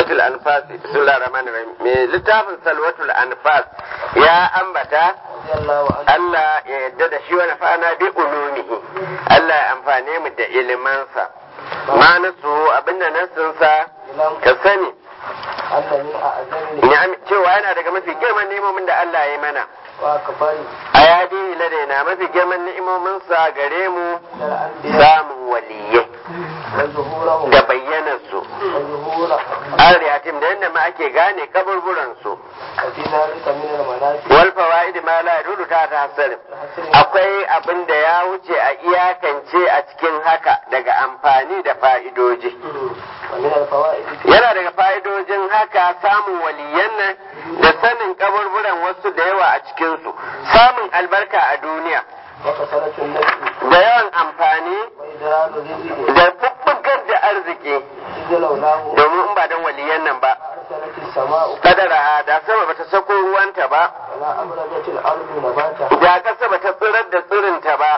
salwatul anfas bismillahir rahmanir rahim me littafin salwatul anfas ya ambata Allah ya yadda da shi wani fana bi ulumihi Allah ya amfane mu da ilimansa ma nasu abinda nasinsa ka sani cewa yana daga mafi girman ni'imomin da Allah ya mana a yadi ladaina mafi girman ni'imominsa gare mu samun waliyai da bayyanarsu ariyatim da yadda ma ake gane kaburburansu wal fawaid ma la yadudu ta tahassarin akwai abin da ya wuce a iyakance a cikin haka daga amfani da fa'idoji yana daga fa'idojin haka samun waliyan nan da sanin kaburburan wasu da yawa a cikinsu samun albarka a duniya da yawan amfani da fuffugar da arziki domin in ba don waliyan nan ba kadara da sama bata sako ruwanta ba da kasa bata tsirar da tsirinta ba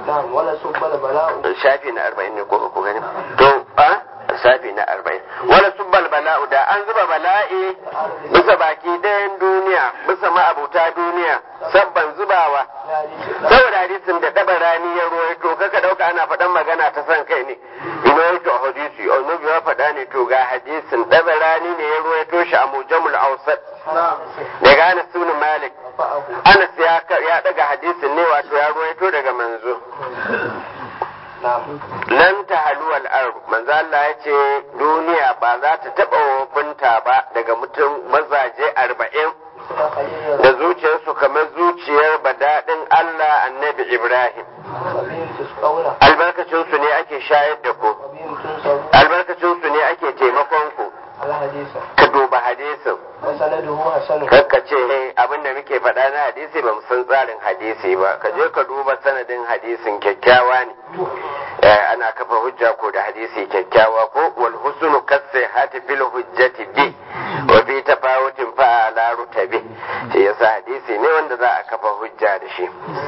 shafi na arba'in ne ko ku gani to a shafi na arba'in wala subbal bala'u da an zuba bala'i bisa baki dayan duniya bisa ma'abuta duniya sabban zubawa saboda hadisin da daba rani ya ruwaito kaka dauka ana faɗan magana ta san kai ne ina yake a hadisi annabi ya faɗa ne to ga hadisin daba rani ne ya ruwaito shi a mujamul awsat daga Anas ibn Malik Anas ya ya daga hadisin ne wato ya ruwaito daga manzo lan ta haluwal ardu manzo Allah ya ce duniya ba za ta taɓa wofinta ba daga mutum mazaje arba'in da zuciyarsu kamar zuciyar badaɗin Allah annabi Ibrahim albarkacinsu ne ake shayar da ku albarkacinsu ne ake taimakon ku ka duba hadisin kakka ce abin da muke faɗa na hadisi ba san tsarin hadisi ba ka je ka duba sanadin hadisin kyakkyawa ne ana kafa hujja ko da hadisi kyakkyawa ko wal husnu kasai hati fil hujjati bi wa bi tafawutin fa ala rutabi shi yasa hadisi ne wanda za a kafa hujja da shi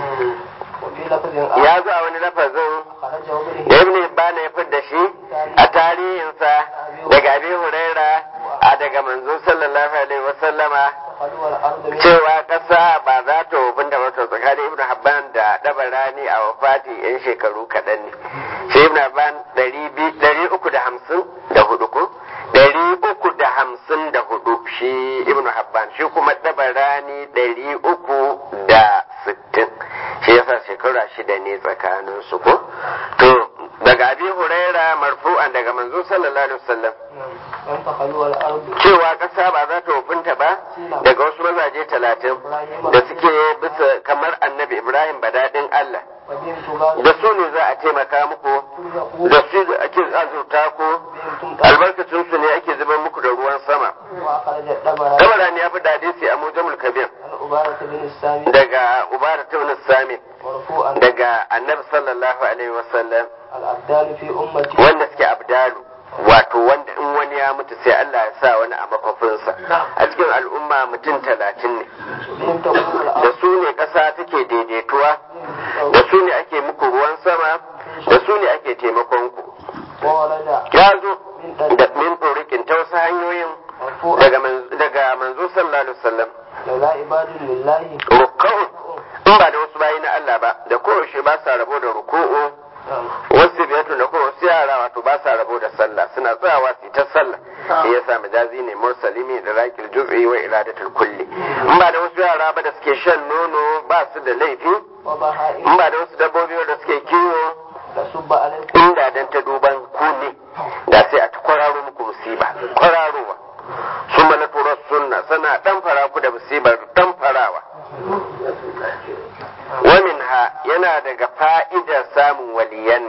ya zo a wani lafazin ibn Hibban ya fidda shi a tarihinsa daga Abi Huraira a daga manzo sallallahu alaihi wasallama cewa ƙasa ba za ta wufin da wata tsakanin ibn Habban da Dabarani a wafati yan shekaru kaɗan ne shi ibn Habban ɗari uku da hamsin da hudu ko ɗari uku da hamsin da hudu shi ibn Habban shi kuma Dabarani ɗari uku da sittin shi yasa shekara shida ne tsakanin su ko to daga abi huraira marfu'an daga manzo sallallahu alaihi wasallam cewa kasa ba za ta wofinta ba daga wasu mazaje talatin da suke bisa kamar annabi ibrahim badadin allah da su ne za a taimaka muku da su ake azurta ku albarkacin su ne ake zubar muku da ruwan sama dabara ne ya fi hadisi a mujamul kabir daga ubara ta wani sami daga annabi sallallahu alaihi wasallam wanda suke abdalu wato wanda in wani ya mutu sai Allah ya sa wani a makwafinsa a cikin al'umma mutum talatin ne da su ne ƙasa take daidaituwa da su ne ake muku ruwan sama da su ne ake taimakon ku ya zo da min ɗorikin ta wasu hanyoyin daga manzo sallallahu alaihi wasallam rukun in ba da wasu bayi na Allah ba da kowace ba sa rabo da ruku'u wasu biyatu da kuma wasu yara wato ba sa rabo da sallah suna tsayawa su ta sallah shi yasa majazi ne mursalimi da rakil juz'i wa iradatul kulli in ba da wasu yara ba da suke shan nono ba su da laifi in ba da wasu dabbobi da suke kiwo inda dan ta duban ku ne da sai a ta kwararo muku musiba kwararowa su mana turar sunna sana dan fara ku da musibar dan farawa ومنها yana daga fa'idar samun waliyan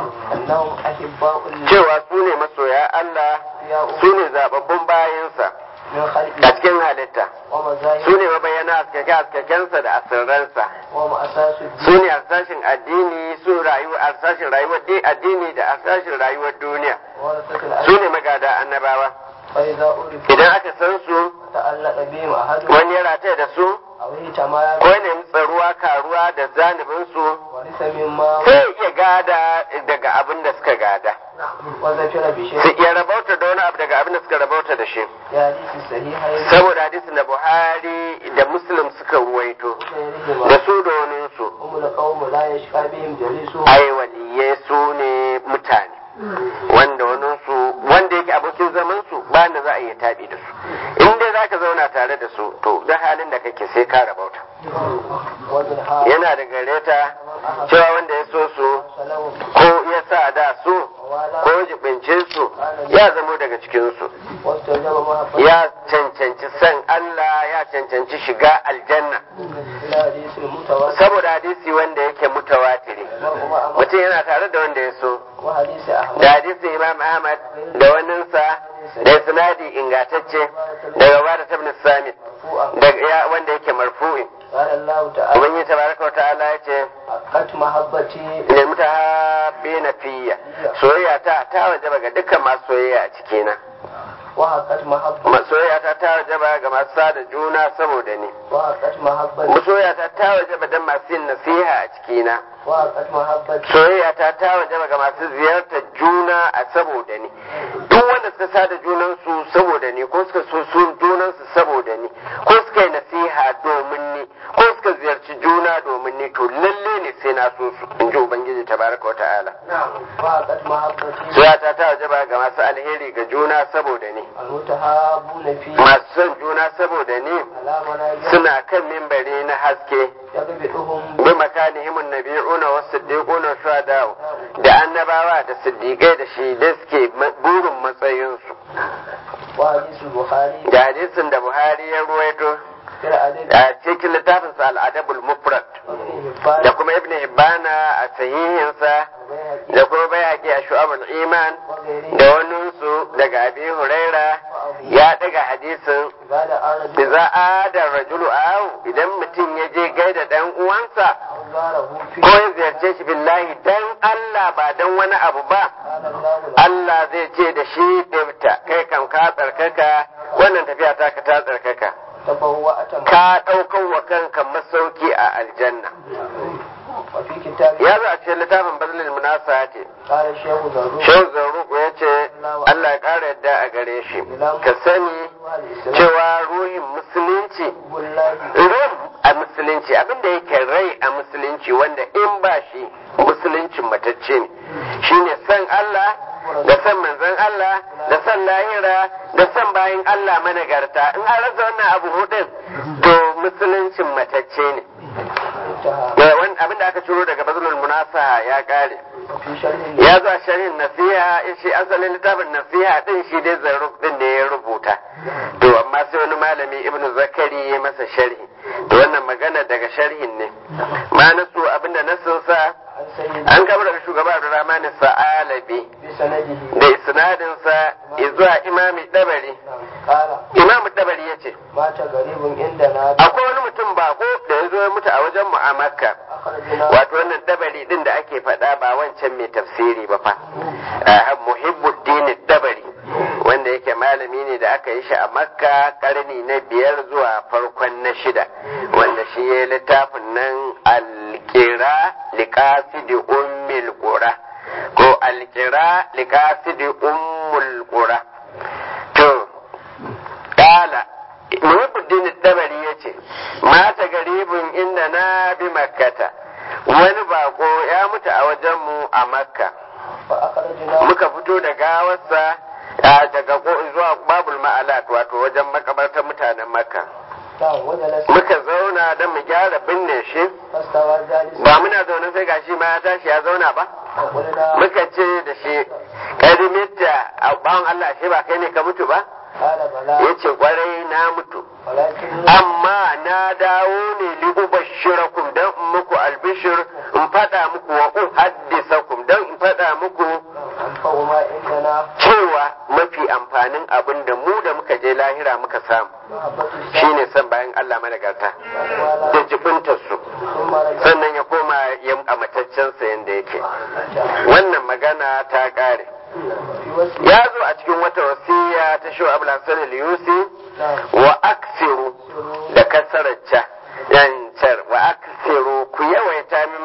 cewa su ne masoya Allah su ne zababbun bayansa a cikin halitta su ne mabayyana askake-askakensa da asirransa su ne arsashin addini su arsashin rayuwar addini da arsashin rayuwar duniya su ne magada annabawa idan aka san su wani ya rataya da su ko ne tsaruwa karuwa da zanibin su sai iya gada daga abin da suka gada وذكر بشيء su iya rabauta da wani abu daga abin da suka rabauta da shi في حديث الصحيحين saboda hadisin da buhari da muslim suka ruwaito وغيرهما da su da waninsu هم القوم لا يشقى بهم جليسهم ai waliyai su ne mutane wanda waninsu wanda yake abokin zaman su ba da za a iya taɓi da su in dai za ka zauna tare da su to da halin da kake sai ka rabauta ومنها yana da gare ta cewa wanda ya so su سلام ko ya sa da su ووالا ko jibince su ya zamo daga cikinsu واستوجب محبة ya cancanci san Allah ya cancanci shiga aljanna إلى حديث المتواتر saboda hadisi wanda yake mutawatiri مرء مع مرء mutum yana tare da wanda ya so وحديث أحمد da hadisin imam ahmad da waninsa da sinadi ingantacce daga bada tabnis samit مرفوعا daga ya wanda yake marfu'i قال الله تعالى ubangiji tabaraka wa ta'ala ya ce حقت محبتي ne mutahabbina fiyya soyayya ta ta wajaba ga dukkan masu soyayya a cikina وحقت محبتي Ma- soyayya ta ta wajaba ga masu sada juna saboda ni وحقت محبتي soyayya ta ta wajaba dan masu yin nasiha a cikina وحقت محبتي soyayya ta ta wajaba ga masu ziyartar juna a saboda ni duk wanda suka sada junansu saboda ni ko suka so su junansu saboda ni ko suka yi nasiha domin ni ko suka ziyarci juna domin ni to lalle ne sai na so su in ji ubangiji tabaraka wa ta'ala وحقت محبتي soyayya ta ta wajaba ga masu alheri ga juna saboda ni المتهابون فيه masu son juna saboda ni على منابر suna kan mimbari na haske يغبطهم bi makanihim nabiyuna wa siddiquna shuhada da annabawa da siddiqai da shi da suke ma- burin matsayinsu وحديث البخاري da hadisin da Buhari ya ruwaito في الأدب a cikin littafin sa al-adabul mufrad وابن حبان da kuma ibn hibbana a sahihinsa والبيهقي da kuma bayaki a shu'abul iman وغيره da waninsu daga abi huraira ya daga hadisin بعد أرد idza ada rajulu aw idan mutum ya je gaida dan uwansa أنظاره فيه ko ya ziyarce shi billahi dan Allah ba dan wani abu ba قال الله له Allah zai ce da shi ɗibta kai kam ka tsarkaka wannan tafiya ta ka ta tsarkaka تبوأت ka ɗaukar wa kanka masauki a aljanna وفي كتاب ya zo a cikin littafin bazlil munasa ce قال الشيخ ذرور shehu zaruku ya ce Allah ya ƙara yadda a gare shi ka sani الإسلام cewa ruhin musulunci والله ran a musulunci abinda yake rai a musulunci wanda in ba shi musuluncin matacce ne shine san Allah da san manzon Allah da san lahira da san bayan Allah managarta in an rasa wannan abu hudun to musuluncin matacce ne انتهى Da wani abin da aka ciro daga bazulul munasa ya kare وفي شرح ya zo a sharhin nasiha shi asalin littafin nasiha din shi dai zarruf din da ya rubuta to amma sai wani malami ibnu zakari ya masa sharhi to wannan magana daga sharhin ne ma nasu abinda nasin sa عن سيد an kabar daga shugaba Abdurrahman Sa'alabi بسنده da isnadin sa zuwa imami dabari قال imam dabari yace مات غريب عندنا akwai wani mutum bako da ya zo ya mutu a wajen mu a makka أخرجنا wato wannan dabari din da ake faɗa ba wancan mai tafsiri ba fa Ah, muhibbuddin dabari wanda yake malami ne da aka yi shi a makka karni na biyar zuwa farkon na shida wanda shi ya littafin nan alkira liqasidi ummil qura ko alkira liqasidi ummul qura to kala muhibbuddin dabari yace mata garibin inda na bi makkata wani bako ya mutu a wajenmu a makka فأخرجنا muka fito da gawarsa a daga ko- zuwa babul ma'alat wato wajen makabartar mutanen makka نعم وجلس muka zauna don mu gyara binne shi فاستوى جالسا ba muna zaune sai gashi ma ya tashi ya zauna ba وقلنا muka ce da shi kadimitta a bawan Allah shi ba kai ne ka mutu ba قال بلى ya ce kwarai na mutu ولكن amma na dawo ne li ubashirakum dan in muku albishir in faɗa muku wa uhaddisakum dan in faɗa muku أنفع ما عندنا cewa mafi amfanin abin da mu da muka je lahira muka samu محبة السلام shine son bayan Allah managarta da jibintar su ثم رجع sannan ya koma ya a mataccensa yanda yake wannan magana ta ƙare في وسط ya zo a cikin wata wasiya ta shi abu hasan al-yusi نعم wa aksiru da kasararca yancar wa aksiru ku yawaita min mahabbati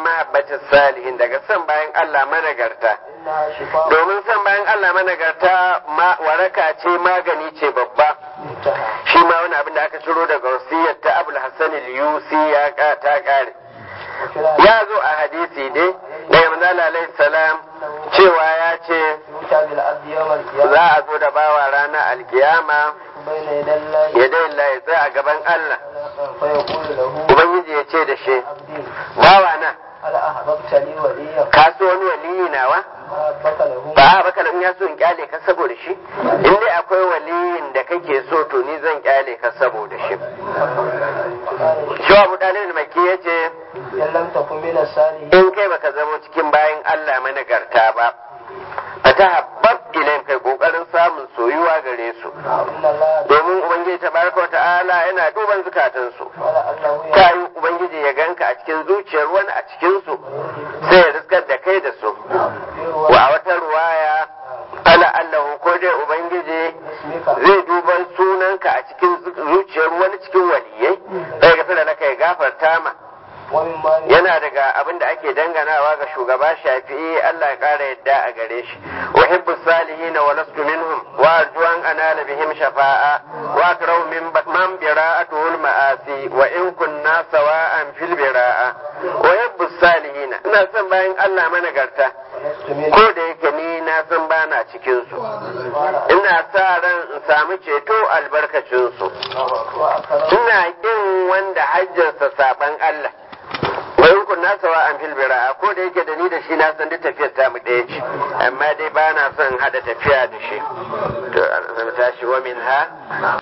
mahabbatis salihin daga san bayan Allah managarta إنها شفاء domin san bayan Allah managarta ma waraka ce magani ce babba انتهى shi ma wani abin da aka ciro daga wasiyar ta Abul Hassan al-Yusi ya ka- ta kare وفي الحديث ya zo a hadisi dai daga manzo Allah alaihi salam cewa ya ce يؤتى بالعبد يوم القيامة za a zo da bawa ranar alkiyama بين يدي الله ya dai Allah ya tsaya a gaban Allah فيقول له ubangiji ya ce da shi عبدي bawa na هل أحببت لي وليا ka so wani waliyi nawa أحبك له ba a baka in ya so in kyale ka saboda shi in dai akwai waliyin da kake so to ni zan kyale ka saboda shi قال shi abu dalil maki ya ce إن لم تكن من الصالحين in kai baka zama cikin bayan Allah managarta ba a ta habbab ilayin kai kokarin samun soyuwa gare su إن الله domin ubangiji tabaraka wa ta'ala yana duban zukatansu ولعله ta yi ubangiji ya ganka a cikin zuciyar wani a cikinsu sai ya riskar da kai da su يروى wa a wata ruwaya ala allahu ko dai ubangiji اسمك zai duban sunanka a cikin zuciyar wani cikin waliyai sai ga da naka ya gafarta ma ومما yana daga abin da ake danganawa ga shugaba shafi'i Allah ya kara yadda a gare shi wa hibbu salihin wa lastu minhum wa arju an anala bihim shafa'a wa akrahu min man bira'atuhu al-ma'asi wa in kunna sawa'an fil bira'a wa hibbu salihin ina son bayan Allah managarta ولست منه ko da yake ni na san bana cikin su ina sa ran in samu ceto albarkacin su وأكرم ina kin wanda hajjarsa saban Allah wai kun na sawa an filbira ko da yake da ni da shi na san duk tafiyar ta mu ɗaya ce amma dai ba na son hada tafiya da shi to an tashi wa min ha